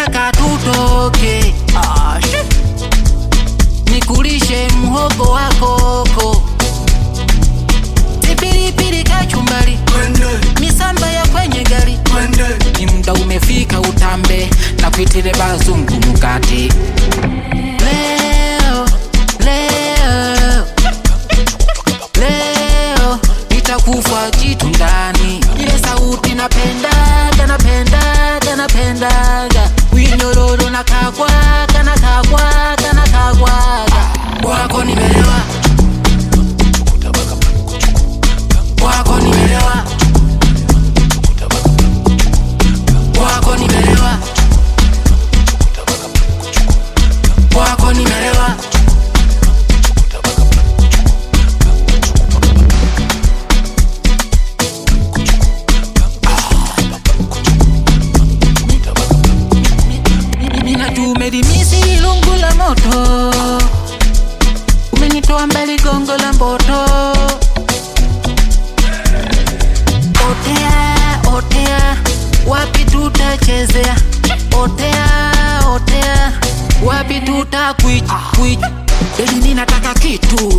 nataka tutoke ah, shit. nikulishe mhogo wa koko tipilipili kachumbari misamba ya kwenye gari ni muda umefika utambe na kuitile bazungu mukati leo leo leo nitakufa jitu ndani ile sauti napendaga napendaga napendaga winyororo nakagwaga nakagwaga nakagwaga wako nimelewa wako nimelewa wako nimelewa wako nimelewa Ninatumelimisi lungu la moto, umenitoa mbali gongo la mboto. Otea, otea, wapi tutachezea? Otea, otea, wapi tutakwich kwich? Baby, ninataka kitu